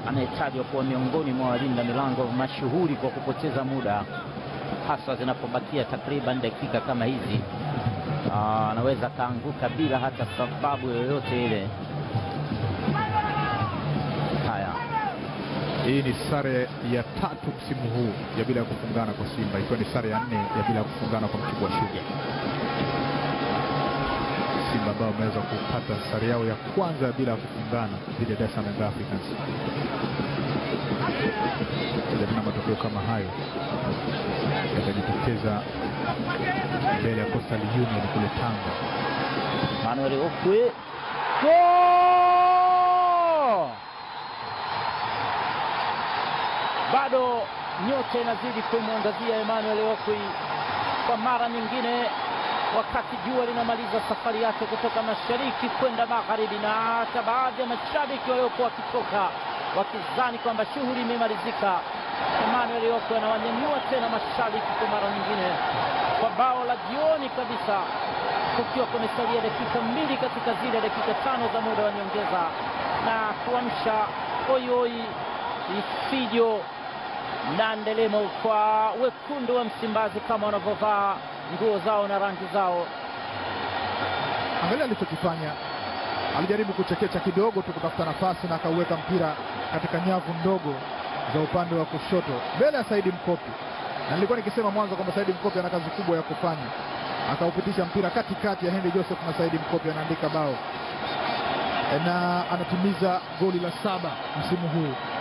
anayetajwa kuwa miongoni mwa walinda milango mashuhuri kwa kupoteza muda, hasa zinapobakia takriban dakika kama hizi. Ah, anaweza akaanguka bila hata sababu yoyote ile. Haya, Hii ni sare ya tatu msimu huu ya bila ya kufungana kwa Simba, ikiwa ni sare ya nne ya bila ya kufungana kwa Mtibwa Sugar. Simba ambao wameweza kupata sare yao ya kwanza bila ya kufungana dhidi ya Dar es Salaam Young Africans. Tena matokeo kama hayo yatajitokeza mbele ya Coastal Union kule Tanga. Manuel Okwi Goal! bado nyota inazidi kumwangazia Emmanuel Okwi kwa mara nyingine, wakati jua linamaliza safari yake kutoka mashariki kwenda magharibi, na hata baadhi ya mashabiki waliokuwa wakitoka wakizani kwamba shughuli imemalizika. Emmanuel Okwi anawanyanyua tena mashabiki kwa mara nyingine kwa bao la jioni kabisa, kukiwa kumesalia dakika mbili katika zile dakika tano za muda wa nyongeza, na kuamsha oioi ifijo na ndelemo kwa wekundu wa Msimbazi kama wanavyovaa nguo zao na rangi zao. Angalia alichokifanya, alijaribu kuchekecha kidogo tu kutafuta nafasi na akauweka mpira katika nyavu ndogo za upande wa kushoto mbele ya Saidi Mkopi, na nilikuwa nikisema mwanzo kwamba Saidi Mkopi ana kazi kubwa ya kufanya. Akaupitisha mpira katikati ya Henry Joseph na Saidi Mkopi anaandika bao na anatimiza goli la saba msimu huu